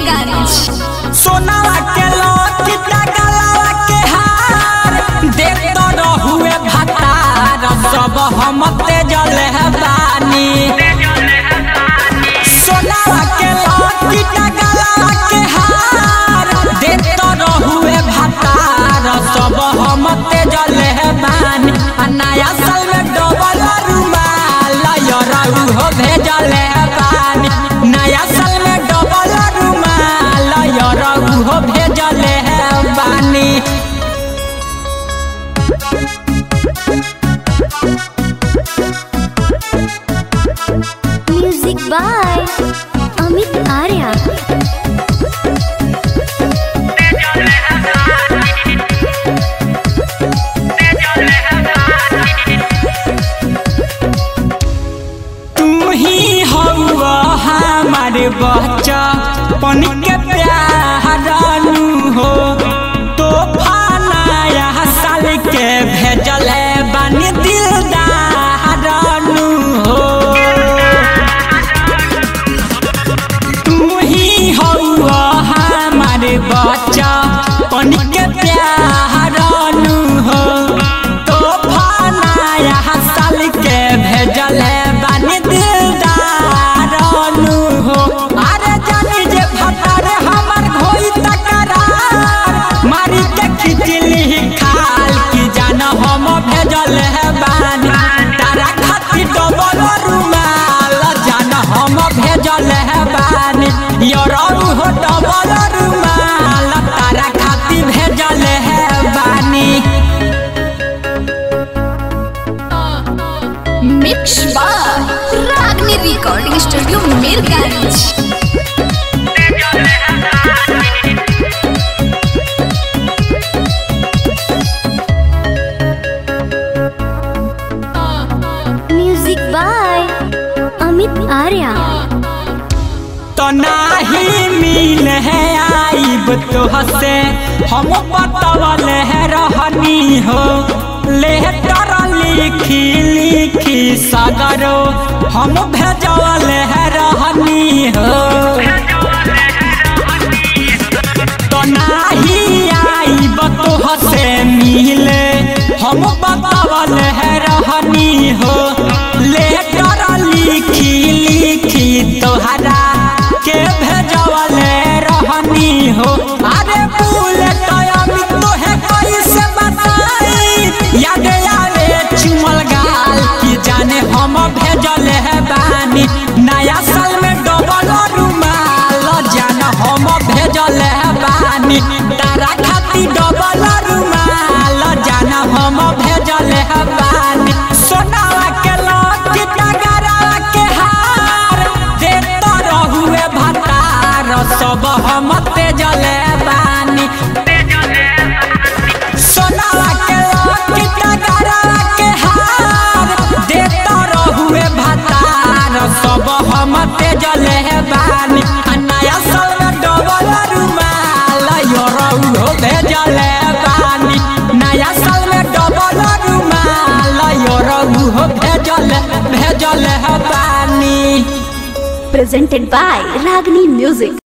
मीरगंज सोनावा के लौटी गलावा के हार देख तो रहुए भतार सब हम तेजल है बानी सोनावा के लौटी गलावा के हार देख तो रहुए भतार सब हम तेजल है बानी आ नया साल में डबल रुमाल यरऊ हो भेजल है बानी नया साल में डबल रुमाल यरऊ हो भेजल है बानी म्यूजिक बाय अमित आर्या तू ही हौवा हमारे बच्चा पन के प्यारनु हो तो फानाया साल के भेजल है बानी दिलदारनु हो तू ही हौवा हमारे बच्चा पन के प्यारनु हो तो फानाया साल के भेजल है बानी दिलदारनु हो अरे जानी जे भतार हमर होई तकरार मारी के खिचली खाल की जान हम भेजल है बानी तारा खातिर डबल रुमाल जान हम भेजल है बानी यरौ हो डबल रुमाल तारा खातिर भेजल है बानी mix by Ragini recording studio Mirganj music by Amit Arya तो नाही मिल है आईब तो हसे हम बतवल है रहनी हो लेटर लिखी लिखी सगरो हम भेजवल है रहनी हो तो नाही आईब तो हसे मिले हम बतवल है रहनी हो लेटर लिखी लिखी तोहरा के भेजवल रहनी हो अरे बुलेट अमित तोहे कैसे बताई याद आवे चुमल गाल की जाने हम भेजल है बानी नया साल में डबल रुमाल जान हम भेजल है बानी तारा खाती डबल रुमाल जान हम भेजल है बानी सोनावा के लौटी टगरा के हार देत रहुए भतार सब हम तेजल बानी सोनावा के लौटी टगरा के हार देत रहुए भतार सब हम तेजल बानी आ नया साल में डबल रुमाल यरऊ हो भेजल बानी नया साल में डबल रुमाल यरऊ हो भेजल भेजल बानी presented by Ragni Music.